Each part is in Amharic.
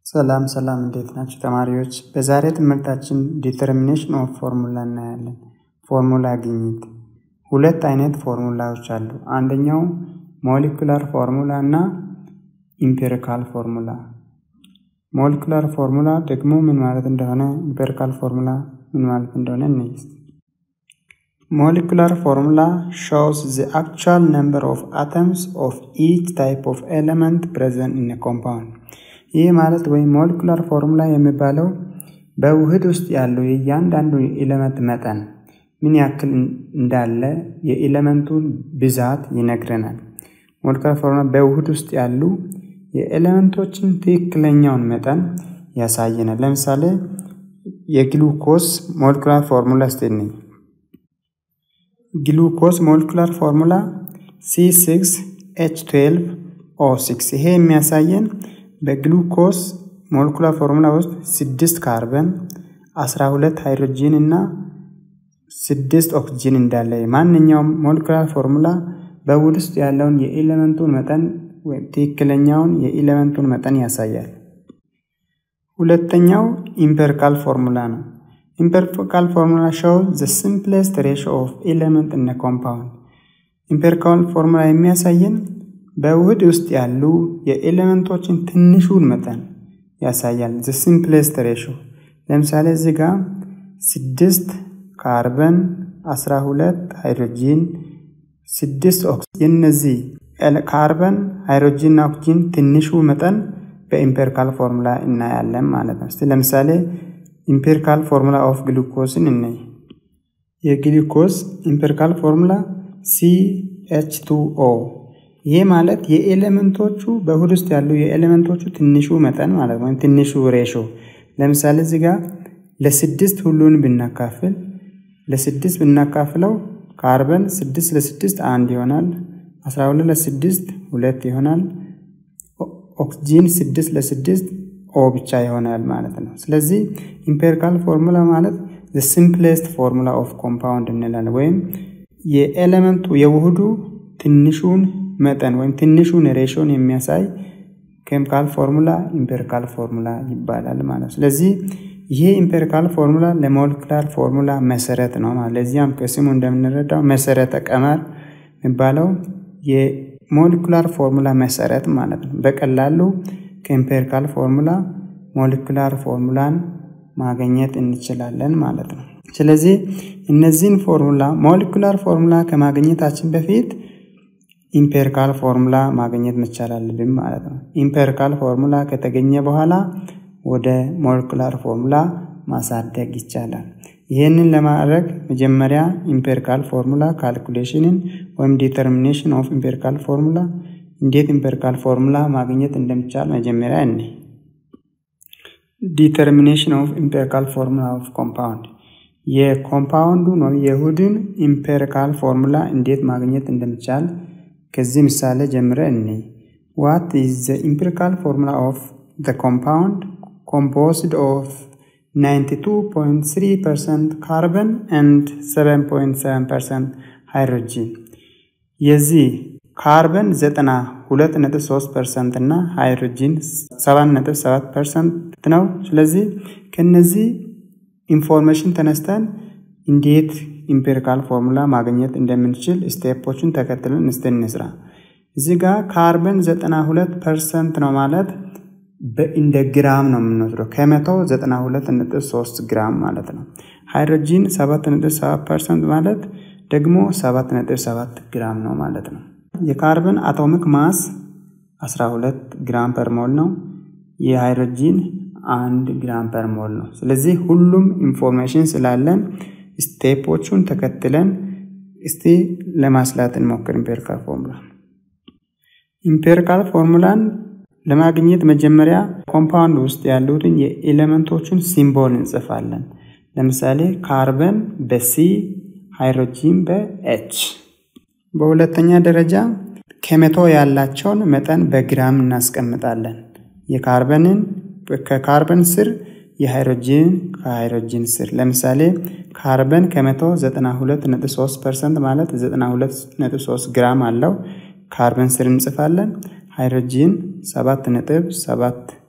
ሰላም ሰላም እንዴት ናችሁ ተማሪዎች? በዛሬ ትምህርታችን ዲተርሚኔሽን ኦፍ ፎርሙላ እናያለን። ፎርሙላ ግኝት። ሁለት አይነት ፎርሙላዎች አሉ። አንደኛው ሞሊኩላር ፎርሙላ እና ኢምፔሪካል ፎርሙላ። ሞሊኩላር ፎርሙላ ደግሞ ምን ማለት እንደሆነ፣ ኢምፔሪካል ፎርሙላ ምን ማለት እንደሆነ እንይ። ሞሊኩላር ፎርሙላ ሾውስ ዘ አክቹዋል ነምበር ኦፍ አተምስ ኦፍ ኢች ታይፕ ኦፍ ኤሌመንት ፕሬዘንት ኢን ኮምፓውንድ ይህ ማለት ወይም ሞሊኩላር ፎርሙላ የሚባለው በውህድ ውስጥ ያለው የእያንዳንዱ የኤሌመንት መጠን ምን ያክል እንዳለ የኤሌመንቱን ብዛት ይነግረናል። ሞሊኩላር ፎርሙላ በውህድ ውስጥ ያሉ የኤሌመንቶችን ትክክለኛውን መጠን ያሳየናል። ለምሳሌ የግሉኮስ ሞሊኩላር ፎርሙላ ስቴኒ ግሉኮስ ሞሊኩላር ፎርሙላ C6 H12 O6 ይሄ የሚያሳየን በግሉኮስ ሞለኩላር ፎርሙላ ውስጥ ስድስት ካርበን 12 ሃይድሮጂን እና ስድስት ኦክሲጂን እንዳለ ማንኛውም ሞለኩላር ፎርሙላ በውህድ ውስጥ ያለውን የኤሌመንቱን መጠን ትክክለኛውን የኤሌመንቱን መጠን ያሳያል። ሁለተኛው ኢምፔሪካል ፎርሙላ ነው። ኢምፔሪካል ፎርሙላ ሾው ዘ ሲምፕሌስት ሬሽዮ ኦፍ ኤሌመንት ኢን ኮምፓውንድ። ኢምፔሪካል ፎርሙላ የሚያሳየን በውህድ ውስጥ ያሉ የኤሌመንቶችን ትንሹን መጠን ያሳያል። ዘ ሲምፕሌስት ሬሾ ለምሳሌ እዚህ ጋር ስድስት ካርበን 12 ሃይድሮጂን ስድስት ኦክሲጅን የነዚህ ካርበን ሃይድሮጂን እና ኦክሲጅን ትንሹ መጠን በኢምፔሪካል ፎርሙላ እናያለን ማለት ነው። እስቲ ለምሳሌ ኢምፔሪካል ፎርሙላ ኦፍ ግሉኮስን እናይ። የግሉኮስ ኢምፔሪካል ፎርሙላ ሲ ኤች ቱ ኦ ይሄ ማለት የኤሌመንቶቹ በውህድ ውስጥ ያሉ የኤሌመንቶቹ ትንሹ መጠን ማለት ወይም ትንሹ ሬሾ። ለምሳሌ እዚህ ጋር ለስድስት ሁሉን ብናካፍል ለስድስት ብናካፍለው ካርበን ስድስት ለስድስት አንድ ይሆናል። አስራ ሁለት ለስድስት ሁለት ይሆናል። ኦክሲጂን ስድስት ለስድስት ኦ ብቻ ይሆናል ማለት ነው። ስለዚህ ኢምፔሪካል ፎርሙላ ማለት ሲምፕሌስት ፎርሙላ ኦፍ ኮምፓውንድ እንላለን። ወይም የኤሌመንቱ የውህዱ ትንሹን መጠን ወይም ትንሹን ሬሾን የሚያሳይ ኬሚካል ፎርሙላ ኢምፔሪካል ፎርሙላ ይባላል ማለት ነው። ስለዚህ ይሄ ኢምፔሪካል ፎርሙላ ለሞለኩላር ፎርሙላ መሰረት ነው ማለት ለዚያም ከስሙ እንደምንረዳው መሰረተ ቀመር የሚባለው የሞለኩላር ፎርሙላ መሰረት ማለት ነው። በቀላሉ ከኢምፔሪካል ፎርሙላ ሞለኩላር ፎርሙላን ማግኘት እንችላለን ማለት ነው። ስለዚህ እነዚህን ፎርሙላ ሞለኩላር ፎርሙላ ከማግኘታችን በፊት ኢምፔሪካል ፎርሙላ ማግኘት መቻል አለብን ማለት ነው። ኢምፔሪካል ፎርሙላ ከተገኘ በኋላ ወደ ሞለኩላር ፎርሙላ ማሳደግ ይቻላል። ይህንን ለማድረግ መጀመሪያ ኢምፔሪካል ፎርሙላ ካልኩሌሽንን ወይም ዲተርሚኔሽን ኦፍ ኢምፔሪካል ፎርሙላ እንዴት ኢምፔሪካል ፎርሙላ ማግኘት እንደሚቻል መጀመሪያ እኔ ዲተርሚኔሽን ኦፍ ኢምፔሪካል ፎርሙላ ኦፍ ኮምፓውንድ የኮምፓውንዱ ነው የውህድን ኢምፔሪካል ፎርሙላ እንዴት ማግኘት እንደሚቻል ከዚህ ምሳሌ ጀምረ እኔ ዋት ኢዝ ዘ ኢምፔሪካል ፎርሙላ ኦፍ ዘ ኮምፓውንድ ኮምፖዝድ ኦፍ 92.3% ካርበን ኤንድ 7.7% ሃይድሮጂን የዚህ ካርበን 92.3% እና ሃይድሮጂን 7.7% ነው። ስለዚህ ከነዚህ ኢንፎርሜሽን ተነስተን እንዴት ኢምፔሪካል ፎርሙላ ማግኘት እንደምንችል ስቴፖችን ተከትለን እስቲ እንስራ። እዚህ ጋር ካርበን 92 ፐርሰንት ነው ማለት እንደ ግራም ነው የምንወስደው ከመቶ 92.3 ግራም ማለት ነው። ሃይድሮጂን 7.7 ፐርሰንት ማለት ደግሞ 7.7 ግራም ነው ማለት ነው። የካርበን አቶሚክ ማስ 12 ግራም ፐር ሞል ነው። የሃይድሮጂን አንድ ግራም ፐር ሞል ነው። ስለዚህ ሁሉም ኢንፎርሜሽን ስላለን ስቴፖቹን ተከትለን እስቲ ለማስላት እንሞክር። ኢምፔሪካል ፎርሙላ ኢምፔሪካል ፎርሙላን ለማግኘት መጀመሪያ ኮምፓውንድ ውስጥ ያሉትን የኤሌመንቶችን ሲምቦል እንጽፋለን። ለምሳሌ ካርበን በሲ ሃይድሮጂን በኤች። በሁለተኛ ደረጃ ከመቶ ያላቸውን መጠን በግራም እናስቀምጣለን። የካርበንን ከካርበን ስር የሃይድሮጂን ከሃይድሮጂን ስር ለምሳሌ ካርበን ከመቶ 92.3 ፐርሰንት ማለት 92.3 ግራም አለው። ካርበን ስር እንጽፋለን። ሃይድሮጂን 7.7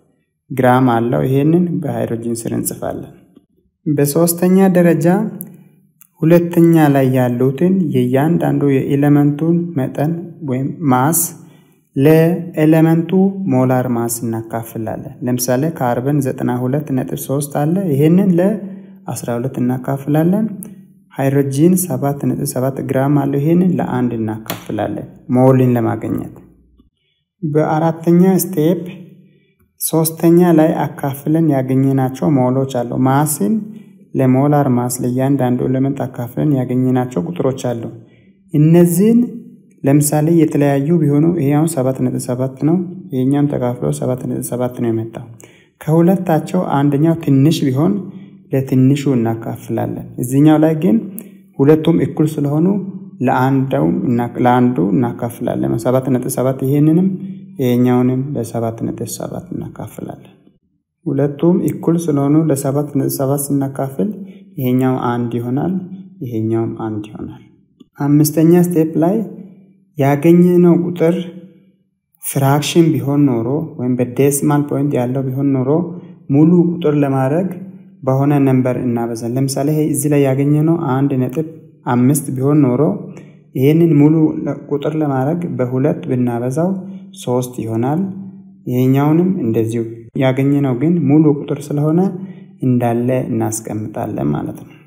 ግራም አለው። ይሄንን በሃይድሮጂን ስር እንጽፋለን። በሶስተኛ ደረጃ ሁለተኛ ላይ ያሉትን የእያንዳንዱ የኤሌመንቱን መጠን ወይም ማስ ለኤሌመንቱ ሞላር ማስ እናካፍላለን። ለምሳሌ ካርበን 92.3 አለ። ይሄንን ለ12 እናካፍላለን። ሃይድሮጂን 7.7 ግራም አለው። ይሄንን ለአንድ እናካፍላለን ሞልን ለማግኘት። በአራተኛ ስቴፕ ሶስተኛ ላይ አካፍለን ያገኘናቸው ሞሎች አሉ። ማስን ለሞላር ማስ ለእያንዳንዱ ኤሌመንት አካፍለን ያገኘናቸው ቁጥሮች አሉ። እነዚህን ለምሳሌ የተለያዩ ቢሆኑ ይሄ አሁን 7.7 ነው፣ ይሄኛም ተካፍሎ 7.7 ነው የመጣው። ከሁለታቸው አንደኛው ትንሽ ቢሆን ለትንሹ እናካፍላለን። እዚህኛው ላይ ግን ሁለቱም እኩል ስለሆኑ ለአንዱ እናካፍላለን። 7.7 ይሄንንም ይሄኛውንም ለ7.7 እናካፍላለን። ሁለቱም እኩል ስለሆኑ ለ7.7 ስናካፍል ይሄኛው አንድ ይሆናል፣ ይሄኛውም አንድ ይሆናል። አምስተኛ ስቴፕ ላይ ያገኘነው ቁጥር ፍራክሽን ቢሆን ኖሮ ወይም በዴሲማል ፖይንት ያለው ቢሆን ኖሮ ሙሉ ቁጥር ለማድረግ በሆነ ነንበር እናበዛል። ለምሳሌ እዚህ ላይ ያገኘነው አንድ ነጥብ አምስት ቢሆን ኖሮ ይህንን ሙሉ ቁጥር ለማድረግ በሁለት ብናበዛው ሶስት ይሆናል። ይሄኛውንም እንደዚሁ ያገኘነው ግን ሙሉ ቁጥር ስለሆነ እንዳለ እናስቀምጣለን ማለት ነው።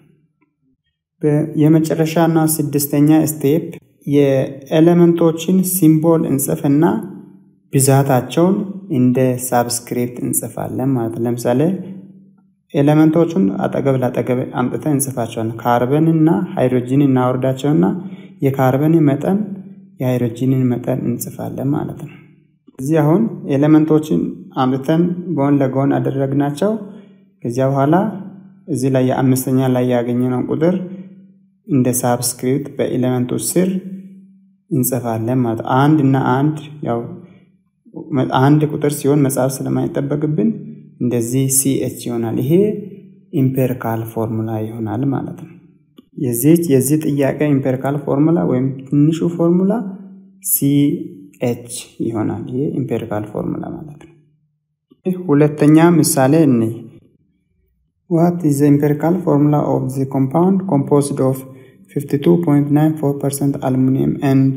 የመጨረሻና ስድስተኛ ስቴፕ የኤሌመንቶችን ሲምቦል እንጽፍና ብዛታቸውን እንደ ሳብስክሪፕት እንጽፋለን ማለት ነው። ለምሳሌ ኤሌመንቶቹን አጠገብ ላጠገብ አምጥተን እንጽፋቸዋለን። ካርበንና ሃይድሮጂን እናወርዳቸውና የካርበንን መጠን የሃይድሮጂንን መጠን እንጽፋለን ማለት ነው። እዚህ አሁን ኤሌመንቶችን አምጥተን ጎን ለጎን አደረግናቸው። ከዚያ በኋላ እዚህ ላይ የአምስተኛ ላይ ያገኘነው ቁጥር እንደ ሳብስክሪፕት በኤሌመንቱ ስር እንጽፋለን ማለት አንድ እና አንድ ያው አንድ ቁጥር ሲሆን መጻፍ ስለማይጠበቅብን እንደዚህ ሲኤች ይሆናል። ይሄ ኢምፔሪካል ፎርሙላ ይሆናል ማለት ነው። የዚህ የዚህ ጥያቄ ኢምፔሪካል ፎርሙላ ወይም ትንሹ ፎርሙላ ሲኤች ይሆናል። ይሄ ኢምፔሪካል ፎርሙላ ማለት ነው። ሁለተኛ ምሳሌ እኔ ዋት ኢዝ ኢምፔሪካል ፎርሙላ ኦፍ ዘ ኮምፓውንድ ኮምፖዝድ ኦፍ 52.94% aluminum and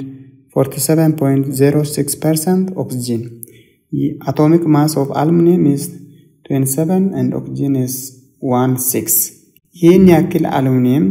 47.06% oxygen. The atomic mass of aluminum is 27 and oxygen is 16. ይህን ያክል አሉሚኒየም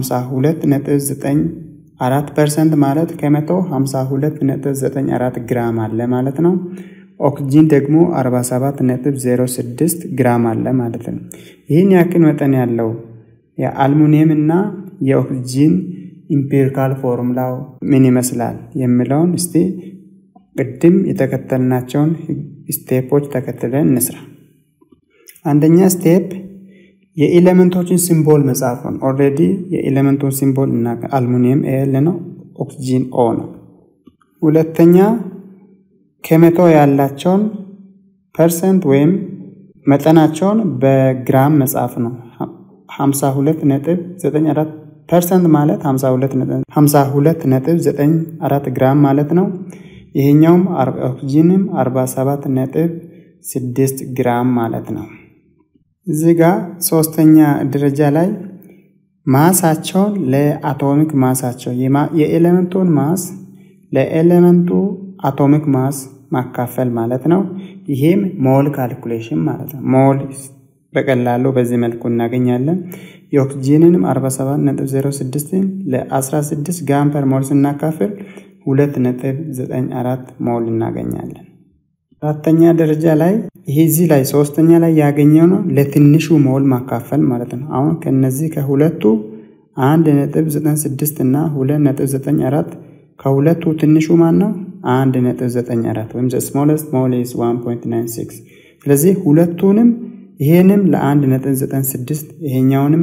52.94 ፐርሰንት ማለት ከመቶ 52.94 ግራም አለ ማለት ነው። ኦክሲጂን ደግሞ 47.06 ግራም አለ ማለት ነው። ይህን ያክል መጠን ያለው የአልሙኒየም እና የኦክሲጂን ኢምፔሪካል ፎርሙላው ምን ይመስላል የሚለውን እስቲ ቅድም የተከተልናቸውን ስቴፖች ተከትለን እንስራ። አንደኛ ስቴፕ የኤሌመንቶችን ሲምቦል መጻፍ ነው። ኦልሬዲ የኤሌመንቱን ሲምቦል እና አልሙኒየም ኤል ነው፣ ኦክሲጂን ኦ ነው። ሁለተኛ ከመቶ ያላቸውን ፐርሰንት ወይም መጠናቸውን በግራም መጻፍ ነው። 52.94 ፐርሰንት ማለት 52.94 ግራም ማለት ነው። ይሄኛውም ኦክሲጂንም 47.6 ግራም ማለት ነው። እዚህ ጋር ሶስተኛ ደረጃ ላይ ማሳቸውን ለአቶሚክ ማሳቸው የኤሌመንቱን ማስ ለኤሌመንቱ አቶሚክ ማስ ማካፈል ማለት ነው። ይሄም ሞል ካልኩሌሽን ማለት ነው። ሞል በቀላሉ በዚህ መልኩ እናገኛለን። የኦክሲጂንንም 47.06 ለ16 ግራም ፐር ሞል ስናካፍል 2.94 ሞል እናገኛለን። አራተኛ ደረጃ ላይ ይሄ እዚህ ላይ ሶስተኛ ላይ ያገኘው ነው ለትንሹ ሞል ማካፈል ማለት ነው። አሁን ከነዚህ ከሁለቱ 1.96 እና 2.94 ከሁለቱ ትንሹ ማን ነው? 1.94 ወይም ስሞለስት ሞል ኢዝ 1.96 ስለዚህ ሁለቱንም ይሄንም ለ1.96 ይሄኛውንም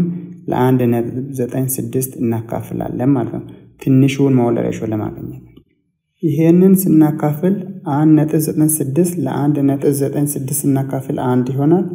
ለ1.96 እናካፍላለን ማለት ነው። ትንሹን ሞል ሬሾ ለማግኘት ይሄንን ስናካፍል 1.96 ለ1.96 ስናካፍል አንድ ይሆናል።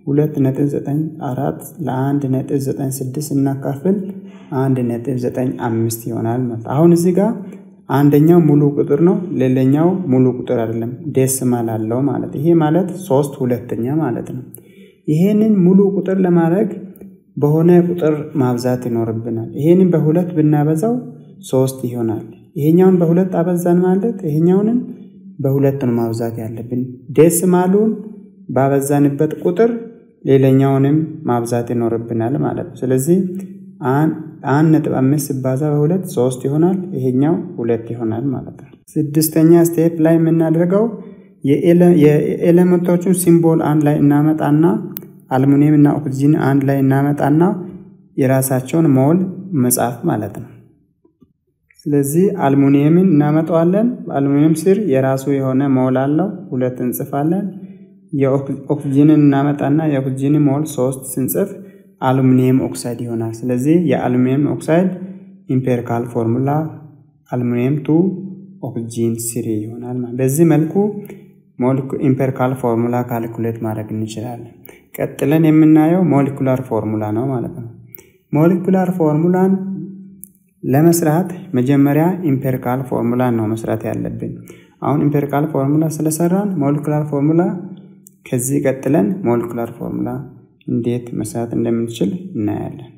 2.94 ለ1.96 ስናካፍል 1.95 ይሆናል ማለት አሁን እዚህ ጋር አንደኛው ሙሉ ቁጥር ነው፣ ሌላኛው ሙሉ ቁጥር አይደለም፣ ዴሲማል አለው ማለት ይሄ ማለት ሶስት ሁለተኛ ማለት ነው። ይሄንን ሙሉ ቁጥር ለማድረግ በሆነ ቁጥር ማብዛት ይኖርብናል። ይሄንን በሁለት ብናበዛው ሶስት ይሆናል። ይሄኛውን በሁለት አበዛን ማለት ይሄኛውንም በሁለት ነው ማብዛት ያለብን። ዴሲማሉን ባበዛንበት ቁጥር ሌላኛውንም ማብዛት ይኖርብናል ማለት ነው። ስለዚህ አንድ ነጥብ አምስት ሲባዛ በሁለት ሶስት ይሆናል። ይሄኛው ሁለት ይሆናል ማለት ነው። ስድስተኛ ስቴፕ ላይ የምናደርገው የኤሌመንቶቹን ሲምቦል አንድ ላይ እናመጣና አልሙኒየም እና ኦክሲጂን አንድ ላይ እናመጣና የራሳቸውን ሞል መጻፍ ማለት ነው። ስለዚህ አልሙኒየምን እናመጣዋለን። በአልሙኒየም ስር የራሱ የሆነ ሞል አለው፣ ሁለት እንጽፋለን። የኦክሲጂንን እናመጣና የኦክሲጂን ሞል ሶስት ስንጽፍ አሉሚኒየም ኦክሳይድ ይሆናል። ስለዚህ የአሉሚኒየም ኦክሳይድ ኢምፔሪካል ፎርሙላ አሉሚኒየም ቱ ኦክሲጂን ስሪ ይሆናል። በዚህ መልኩ ኢምፔሪካል ፎርሙላ ካልኩሌት ማድረግ እንችላለን። ቀጥለን የምናየው ሞሊኩላር ፎርሙላ ነው ማለት ነው። ሞሊኩላር ፎርሙላን ለመስራት መጀመሪያ ኢምፔሪካል ፎርሙላን ነው መስራት ያለብን። አሁን ኢምፔሪካል ፎርሙላ ስለሰራን ሞሊኩላር ፎርሙላ ከዚህ ቀጥለን ሞሊኩላር ፎርሙላ እንዴት መስራት እንደምንችል እናያለን።